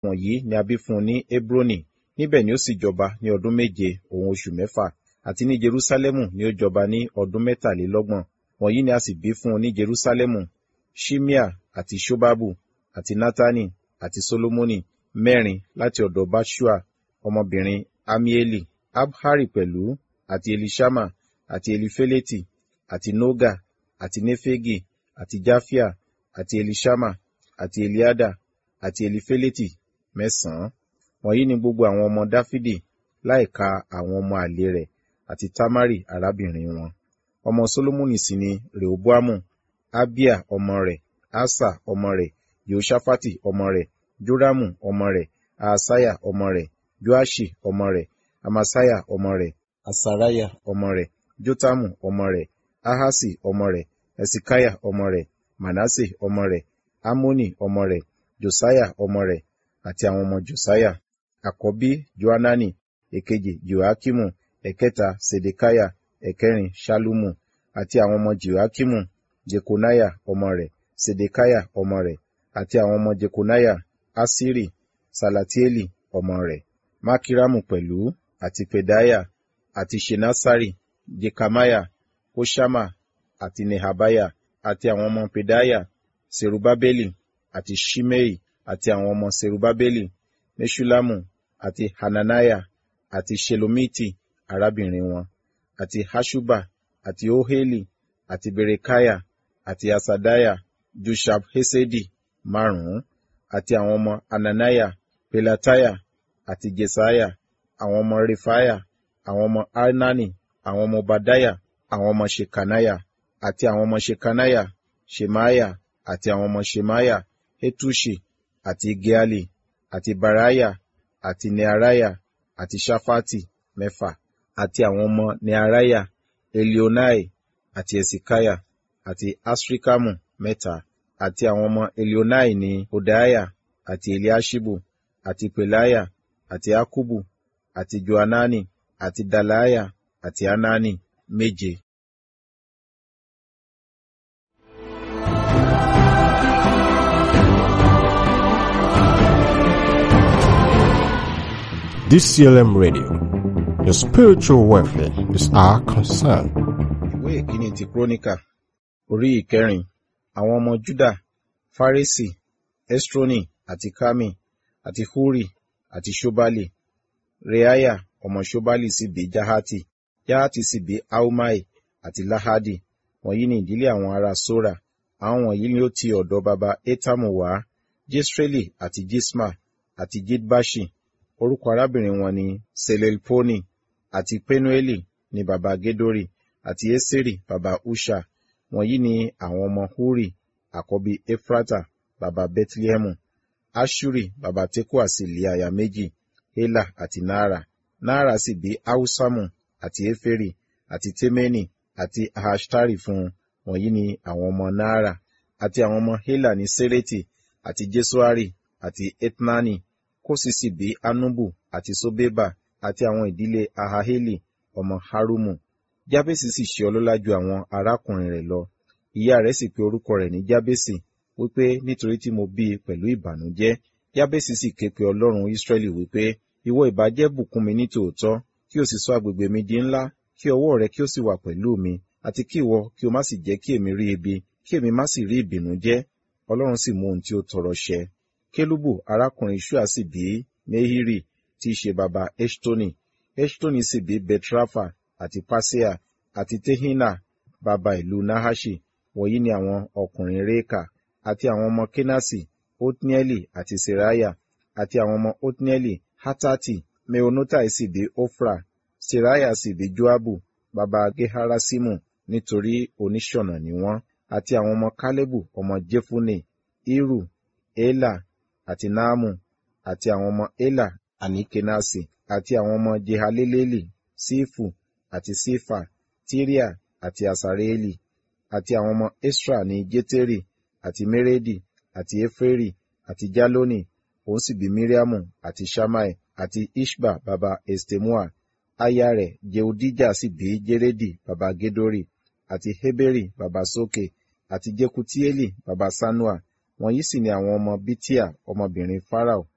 wọ̀nyí ni a bí fún un ní Hebroni níbẹ̀ ni ó sì jọba ní ọdún méje òun oṣù mẹ́fà àti ní Jerúsálẹ́mù ni ó jọba ní ọdún mẹ́tàlélọ́gbọ̀n wọ̀nyí ni a sì bí fún un ní Jerúsálẹ́mù Ṣimea àti Ṣobabu àti Natani àti Solomoni mẹ́rin láti ọ̀dọ̀ Bashua ọmọbìnrin Amieli Abhari pẹ̀lú àti Elishama àti Elifeleti àti Noga àti Nefegi àti Jafia àti Elishama àti Eliada àti Elifeleti mẹ́sàn-án wọ̀nyí ni gbogbo àwọn ọmọ Dáfídì láìka àwọn ọmọ àlè rẹ̀ àti Tamari arábìnrin wọn ọmọ Solomoni sì ni Rehoboamu Abia ọmọ rẹ̀ Asa ọmọ rẹ̀ Yehoṣafati ọmọ rẹ̀ Joramu ọmọ rẹ̀ Ahasaya ọmọ rẹ̀ Joashi ọmọ rẹ̀ Amasaya ọmọ rẹ̀ Asaraya ọmọ rẹ̀ Jotamu ọmọ rẹ̀ Ahasi ọmọ rẹ̀ Esikaya ọmọ rẹ̀ Manase ọmọ rẹ̀ Amoni ọmọ rẹ̀ Josiah ọmọ rẹ̀ àti àwọn ọmọ Josiah àkọ́bí Johanani èkejì Joakimu ẹ̀kẹta Sedekaya ẹ̀kẹrin Ṣalumu àti àwọn ọmọ Joakimu Jekonaya ọmọ rẹ̀ Sedekaya ọmọ rẹ̀ àti àwọn ọmọ Jekonaya Asiri Salatieli ọmọ rẹ̀ Makiramu pẹ̀lú àti Pedaya àti Shenasari Jekamaya Hoshama àti Nehabaya àti àwọn ọmọ Pedaya Serubabeli àti Shimei àti àwọn ọmọ Serubabeli Meshulamu àti Hananaya àti Shelomiti arábìnrin wọn àti Hashuba àti Oheli àti Berekaya àti Asadaya Jushab Hesedi márùn-ún àti àwọn ọmọ Ananaya Pelataya àti Jesaya àwọn ọmọ Refaya àwọn ọmọ Arnani àwọn ọmọ Badaya àwọn ọmọ Shekanaya àti àwọn ọmọ Shekanaya Shemaya àti àwọn ọmọ Shemaya Hetushi àti Geali àti Baraya àti Nearaya àti Shafati mẹ́fà àti àwọn ọmọ Nearaya Elionai àti Esikaya àti Asrikamu mẹ́ta àti àwọn ọmọ Elionai ní Hodaya àti Eliashibu àti Pelaya àti Akubu àti Joanani àti Dalaya àti Anani méje. DCLM Radio. Your spiritual welfare is our concern. Ìwé ìkíni ti Króníkà orí ìkẹrin àwọn ọmọ Júdà Fárésì Estroni àti Kami àti Huri àti Ṣobali Reaya ọmọ Ṣobali sì bí Jahati Jahati sì bí Ahumai àti Lahadi wọ̀nyí ni ìdílé àwọn ará Sora àwọn wọ̀nyí ni ó ti ọ̀dọ̀ baba Etamu wá Jesreli àti Jisma àti Jidbashi orúkọ arábìnrin wọn ni Selelponi àti Penueli ni baba Gedori àti Eseri baba Usha wọ̀nyí ni àwọn ọmọ Huri àkọ́bí Efrata baba Bethlehemu Ashuri baba Tekoa sì lé aya méjì Hela àti Naara Naara sì bí Ahusamu àti Eferi àti Temeni àti Ahashtari fún un wọ̀nyí ni àwọn ọmọ Naara àti àwọn ọmọ Hela ní Sereti àti Jesuari àti Etnani Kósì sì bí Anubu àti Sobeba àti àwọn ìdílé Ahaheli ọmọ Harumu Jábèsì sì ṣe ọlọ́lá ju àwọn arákùnrin rẹ̀ lọ ìyá rẹ̀ sì pe orúkọ rẹ̀ ní Jábèsì wípé nítorí tí mo bí i pẹ̀lú ìbànújẹ́ Jábèsì sì ké pe Ọlọ́run Ísírẹ́lì wípé ìwọ ìbá jẹ́ bùkún mi ní tòótọ́ kí o sì sọ agbègbè mi di ńlá kí ọwọ́ rẹ kí o sì wà pẹ̀lú mi àti kí ìwọ kí o má sì jẹ́ kí èmi rí ibi kí èmi má sì rí ìbìnújẹ́ Ọlọ́run sì mú ohun tí ó tọrọ ṣẹ Kélúbù arákùnrin Ṣúà sì bí Nehiri tí í ṣe baba Eṣtoni Eṣtoni sì bí Betrafa àti Pasea àti Tehina baba ìlú Nahaṣi wọ̀nyí ni àwọn ọkùnrin Réka àti àwọn ọmọ Kenasi Otnieli àti Seraya àti àwọn ọmọ Otnieli Hatati Meonotai sì bí Ofra Seraya sì bí Joabu baba Geharasimu nítorí oníṣọ̀nà ni wọ́n àti àwọn ọmọ Kálẹ́bù ọmọ Jefune Iru Ela àti Naamu àti àwọn ọmọ Ela àní Kenasi àti àwọn ọmọ Jehaleleli Sífù àti Sífà Tíríà àti Asareeli àti àwọn ọmọ Esra ní Jétérì àti Meredi àti Eferi àti Jaloni òun sì bí Miriamu àti Shammai àti Ishba baba Estemua aya rẹ̀ Jehudija sì bí Jeredi baba Gedori àti Heberi baba Soke àti Jekutieli baba Sanua wọ̀nyí sì ni àwọn ọmọ Bitia ọmọbìnrin Farao